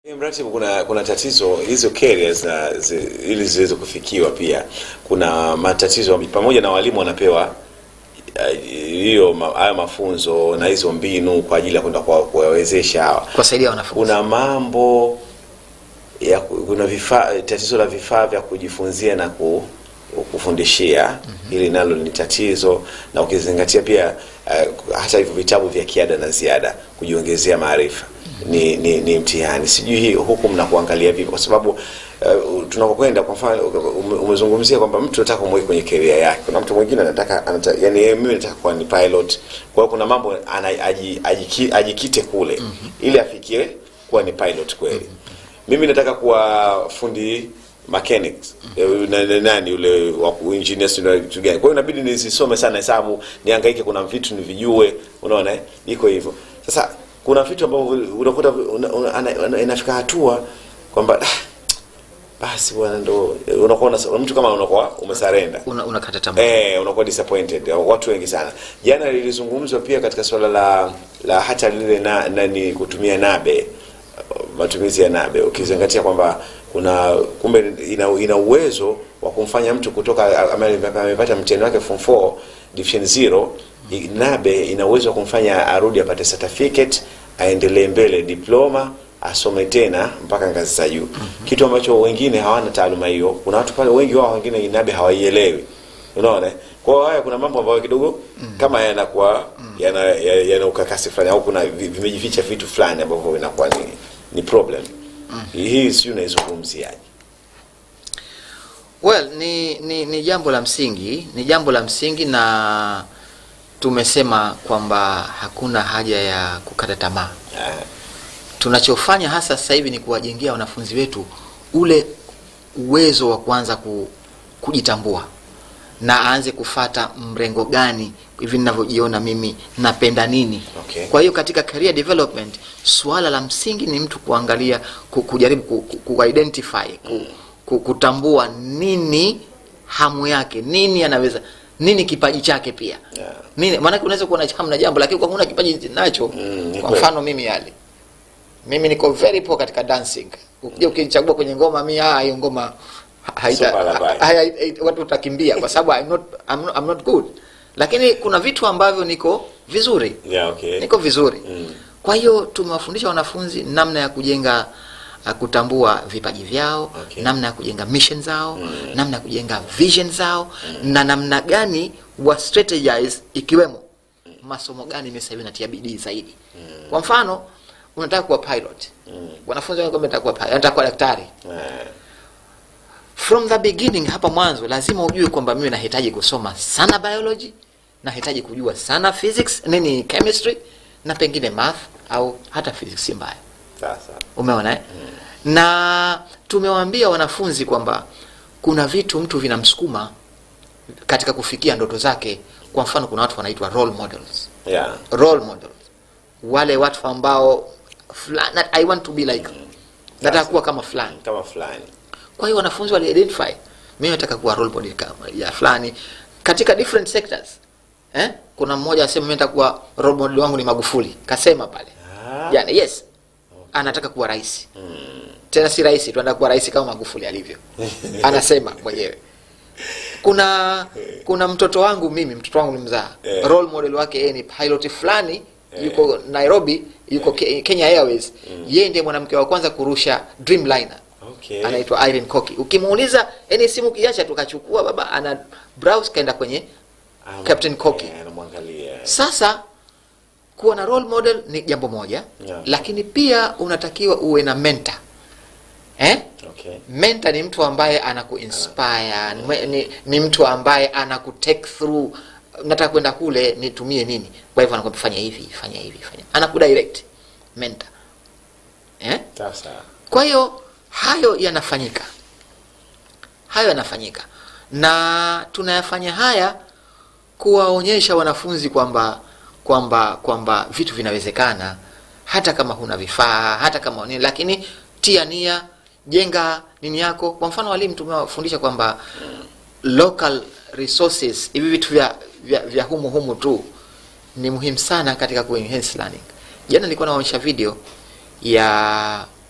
Mratibu, kuna kuna tatizo hizo carriers na zi, ili ziweze kufikiwa, pia kuna matatizo pamoja na walimu wanapewa eh, hiyo ma- haya mafunzo na hizo mbinu kwa ajili ya kwenda kuwa- kuwawezesha hawa kuwasaidia wanafunzi kuna mambo ya ku- kuna vifaa tatizo la vifaa vya kujifunzia na ku, kufundishia hili nalo ni tatizo na ukizingatia pia uh, hata hivyo vitabu vya kiada na ziada kujiongezea maarifa ni, ni, ni mtihani sijui hii huku mnakuangalia vipi kwa sababu uh, tunakokwenda kwa mfano ume- umezungumzia kwamba mtu anataka kumweka kwenye career yake kuna mtu mwingine anataka anata, yani yeye mimi nataka kuwa ni pilot kwa hiyo kuna mambo ana, aji, ajiki, ajikite kule ili afikie kuwa ni pilot kweli mimi nataka kuwa fundi mechanics Eh, na- na- nani yule wa ku- engineer sio na kitu gani kwa hiyo inabidi nisisome sana hesabu nihangaike kuna vitu nivijue unaona eh? iko hivyo sasa kuna vitu ambavyo unakuta una, una, ana- ana- inafika hatua kwamba "Ah, basi bwana ndo unakuwa una- mtu kama unakuwa umesarenda una, unakata tamaa eh, unakuwa disappointed watu wengi sana jana lilizungumzwa pia katika suala la la hata lile na, nani kutumia nabe matumizi ya nabe ukizingatia kwamba kuna kumbe ina, ina uwezo wa kumfanya mtu kutoka ame- amepata mtihani wake form 4 division 0 i- nabe ina uwezo wa kumfanya arudi apate certificate aendelee mbele diploma asome tena mpaka ngazi za juu kitu ambacho wengine hawana taaluma hiyo kuna watu pale wengi wao wengine nabe hawaielewi unaona kwa hiyo haya kuna mambo ambayo kidogo kama yanakuwa yana, ya- yana ukakasi fulani au kuna vi- vimejificha vitu fulani ambavyo vinakuwa ni, ni problem hii sijui unaizungumziaje well ni, ni ni jambo la msingi ni jambo la msingi na tumesema kwamba hakuna haja ya kukata tamaa Ah, tunachofanya hasa sasa hivi ni kuwajengea wanafunzi wetu ule uwezo wa kuanza ku, kujitambua na aanze kufata mrengo gani hivi ninavyojiona mimi napenda nini Okay. kwa hiyo katika career development suala la msingi ni mtu kuangalia ku, kujaribu ku, ku, ku identify ku, ku, kutambua nini hamu yake nini anaweza nini kipaji chake pia Yeah. nini maanake unaweza kuwa na hamu na jambo lakini kwa huna kipaji nacho Mm, ni kwa kweli. mfano mimi yale mimi niko very poor katika dancing ukija ukinichagua kwenye ngoma mi ah, hiyo ngoma haita- Super labai. ha- ha- ha- watu utakimbia kwa sababu I'm not, I'm not, I'm not good lakini kuna vitu ambavyo niko vizuri yeah, okay. niko vizuri Mm. kwa hiyo tumewafundisha wanafunzi namna ya kujenga uh, kutambua vipaji vyao Okay. namna ya kujenga mission zao namna ya kujenga vision zao na namna gani wa strategize ikiwemo masomo gani mimi sasa hivi natia bidii zaidi kwa mfano unataka kuwa pilot wanafunzi wengi wanataka kuwa pilot nataka kuwa daktari Eh, from the beginning hapa mwanzo lazima ujue kwamba mimi nahitaji kusoma sana biology nahitaji kujua sana physics nini chemistry na pengine math au hata physics si mbaya sasa umeona eh? na tumewaambia wanafunzi kwamba kuna vitu mtu vinamsukuma katika kufikia ndoto zake kwa mfano kuna watu wanaitwa role models yeah. role models wale watu ambao fulani i want to be like nataka kuwa kama fulani kama fulani kwa hiyo wanafunzi wali identify mimi nataka kuwa role model kama ya fulani katika different sectors eh? kuna mmoja asema mimi nataka kuwa role model wangu ni magufuli kasema pale Ah. yani yes anataka kuwa rais tena si rais tu anataka kuwa rais kama magufuli alivyo anasema mwenyewe kuna kuna mtoto wangu mimi mtoto wangu ni mzaa Eh. role model wake yeye ni pilot fulani yuko nairobi yuko Ke- kenya airways yeye ndiye mwanamke wa kwanza kurusha dreamliner okay. anaitwa Irene Koki. Ukimuuliza yani simu kiacha tukachukua baba ana browse kaenda kwenye Ah, Captain Koki. eh, anamwangalia sasa kuwa na role model ni jambo moja Yeah. lakini pia unatakiwa uwe na mentor eh? okay. mentor ni mtu ambaye anakuinspire ni, ni, ni mtu ambaye anakutake through nataka kwenda kule nitumie nini kwa hivyo anakwambia fanya hivi fanya hivi fanya anakudirect mentor eh? sasa kwa hiyo hayo yanafanyika hayo yanafanyika na tunayafanya haya kuwaonyesha wanafunzi kwamba kwamba kwamba vitu vinawezekana hata kama huna vifaa hata kama nini lakini tia nia jenga nini yako kwa mfano walimu tumewafundisha kwamba local resources hivi vitu vya, vya, vya humu humu tu ni muhimu sana katika ku enhance learning jana nilikuwa naonyesha video ya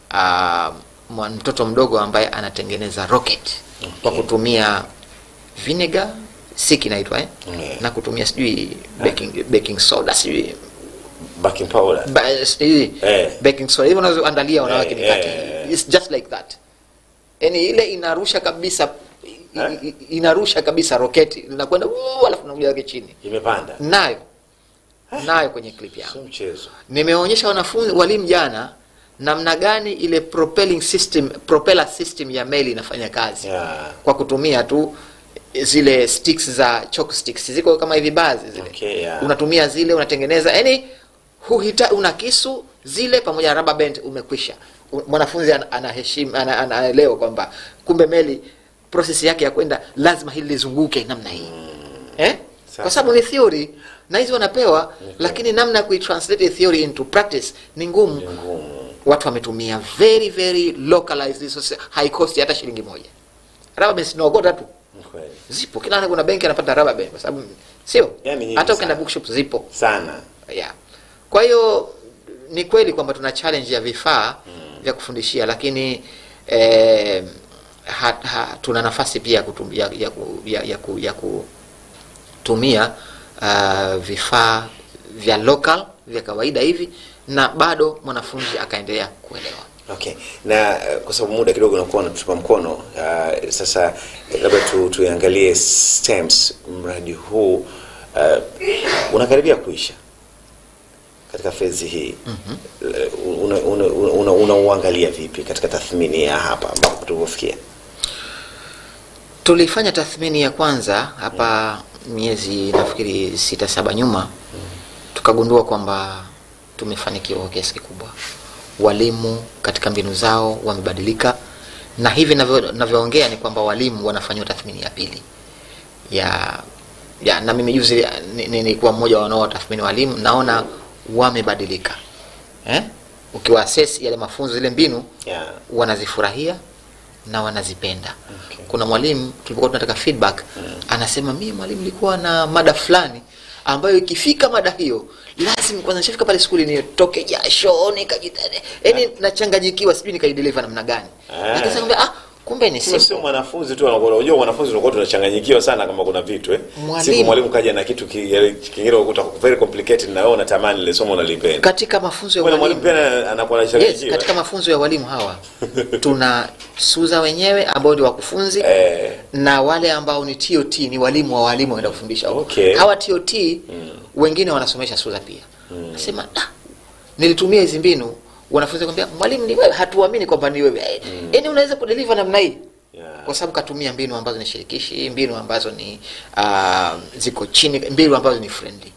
uh, mwa- mtoto mdogo ambaye anatengeneza rocket kwa kutumia vinegar siki inaitwa eh? Yeah. na kutumia sijui baking, baking soda sijui baking powder ba- sijui Eh. baking soda hivyo unazoandalia wanawake Eh, mikate eh. It's just like that yani ile inarusha kabisa i- Eh? i- inarusha kabisa roketi linakwenda uu, alafu nakuja yake chini imepanda nayo nayo kwenye clip yangu sio mchezo nimeonyesha wanafunzi walimu jana namna gani ile propelling system propeller system ya meli inafanya kazi Yeah. kwa kutumia tu zile sticks za chalk sticks ziko kama hivi baadhi zile Okay, yeah. unatumia zile unatengeneza yani huhita una kisu zile pamoja na rubber band umekwisha U- mwanafunzi ana- anaheshimu ana- ana- anaelewa kwamba kumbe meli process yake ya kwenda lazima hili lizunguke namna hii eh? Sawa. kwa sababu ni theory na hizi wanapewa lakini namna ya kuitranslate theory into practice ni ngumu Ni ngumu watu wametumia very very localized resources, high cost hata shilingi moja rubber bands zinaokota tu Ni kweli zipo kila ana kuna benki anapata rubber band kwa sababu sio Yani nyingi hata ukienda sana. bookshop zipo sana yeah. kwa hiyo ni kweli kwamba tuna challenge ya vifaa vya kufundishia lakini eh, ha, ha, tuna nafasi pia ya, kutum, ya, ya, ku- ya, ya, ku, ya kutumia uh, vifaa vya local vya kawaida hivi na bado mwanafunzi akaendelea kuelewa okay na uh, kwa sababu muda kidogo unakuwa unatupa mkono uh, sasa eh, labda tu, tuiangalie stems mradi huu uh, unakaribia kuisha katika fezi hii mm-hmm. unauangalia una, una, una unauangalia vipi katika tathmini ya hapa ambapo tulivyofikia tulifanya tathmini ya kwanza hapa miezi nafikiri sita saba nyuma tukagundua kwamba tumefanikiwa kwa kiasi kikubwa walimu katika mbinu zao wamebadilika na hivi navyo- navyoongea ni kwamba walimu wanafanyiwa tathmini ya pili ya ya na mimi juzi ni- ni- nilikuwa mmoja wa wanaotathmini walimu naona wamebadilika eh? ukiwa assess yale mafunzo zile mbinu yeah. wanazifurahia na wanazipenda Okay. kuna mwalimu tulipokuwa tunataka feedback anasema mimi mwalimu nilikuwa na mada fulani ambayo ikifika mada hiyo lazima kwanza nishafika pale skuli nitoke jasho nikajitane yani nachanganyikiwa sijui nikaideliver namna gani Ah. lakini sasa kwambia, ah kumbe ni Kumbe sio simple mwanafunzi tu anakuwa unajua mwanafunzi unakuwa tunachanganyikiwa sana kama kuna vitu eh Mwalimu- siku mwalimu kaja na kitu ki- yale kingine ukuta very complicated na wewe unatamani ile somo unalipenda katika mafunzo ya Kwa mwalimu walimu pia anakuwa yes, anachanganyikiwa katika mafunzo ya walimu hawa tuna suza wenyewe ambao ni wakufunzi eh na wale ambao ni tot ni walimu wa walimu waenda kufundisha huko. Okay. hawa tot wengine wanasomesha suza pia nasema "Ah, nilitumia hizi mbinu wanafunzi kwambia mwalimu ni wewe hatuamini kwamba ni wewe Eh, yaani unaweza kudeliver namna hii yeah. kwa sababu katumia mbinu ambazo ni shirikishi mbinu ambazo ni uh, ziko chini mbinu ambazo ni friendly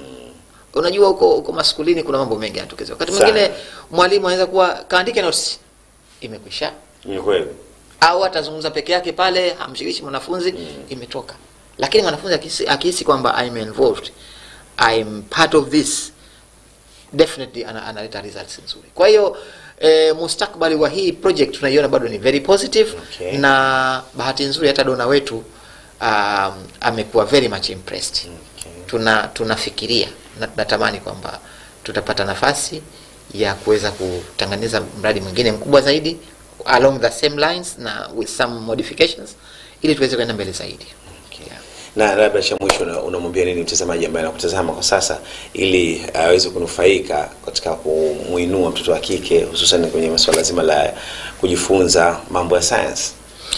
unajua huko huko maskulini kuna mambo mengi yanatokeza wakati Sana. mwingine mwalimu anaweza kuwa kaandike notes imekwisha ni kweli au atazungumza peke yake pale hamshirikishi mwanafunzi imetoka lakini mwanafunzi akihisi- akihisi kwamba I'm involved I'm part of this definitely ana- analeta results nzuri kwa hiyo e, mustakbali wa hii project tunaiona bado ni very positive Okay. na bahati nzuri hata dona wetu um, amekuwa very much impressed Okay. tuna tunafikiria na tunatamani kwamba tutapata nafasi ya kuweza kutengeneza mradi mwingine mkubwa zaidi along the same lines na with some modifications ili tuweze kwenda mbele zaidi Okay. Yeah. na labda cha mwisho una- unamwambia nini mtazamaji ambaye anakutazama kwa sasa ili aweze kunufaika katika kumuinua mtoto wa kike hususan kwenye masuala zima la kujifunza mambo ya science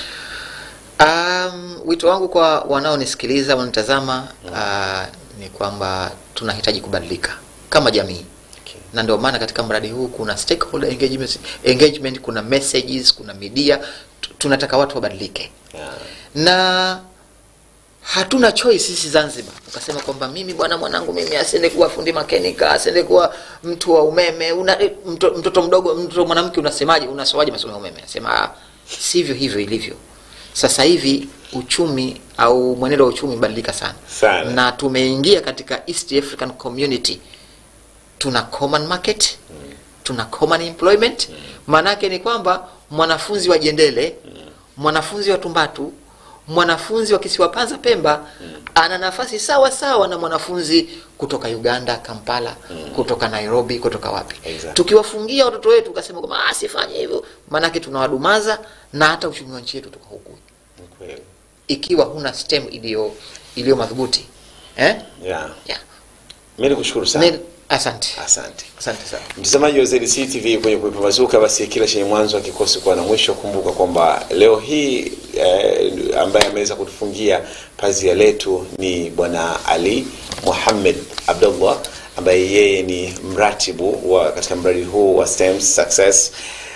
Um, wito wangu kwa wanaonisikiliza wanitazama uh, ni kwamba tunahitaji kubadilika kama jamii okay. na ndio maana katika mradi huu kuna stakeholder engagement, engagement kuna messages kuna media tu- tunataka watu wabadilike yeah. na hatuna choice sisi Zanzibar ukasema kwamba mimi bwana mwanangu mimi asiende kuwa fundi makenika asiende kuwa mtu wa umeme una, eh, mto, mtoto mdogo mtoto mwanamke unasemaje unasoaje masomo ya umeme nasema ah, sivyo hivyo ilivyo sasa hivi uchumi au mwenendo wa uchumi umebadilika sana. Sana. na tumeingia katika East African Community tuna common market tuna common employment maanake ni kwamba mwanafunzi wa jendele mwanafunzi wa tumbatu mwanafunzi wa kisiwa panza pemba ana nafasi sawa sawa na mwanafunzi kutoka uganda kampala kutoka nairobi kutoka wapi Exactly. tukiwafungia watoto wetu ukasema kwamba "Ah, sifanye hivyo maanake tunawadumaza na hata uchumi wa nchi yetu tuka huku Ni kweli. ikiwa huna stem iliyo iliyo madhubuti eh? Yeah. yeah. mi nikushukuru sana Ni- asante asante asante sana mtazamaji wa ZDC TV kwenye kupambazuka, basi kila chenye mwanzo akikosi kuwa na mwisho. Kumbuka kwamba leo hii eh, ambaye ameweza kutufungia pazia letu ni bwana Ali Muhammad Abdullah ambaye yeye ni mratibu wa katika mradi huu wa STEM Success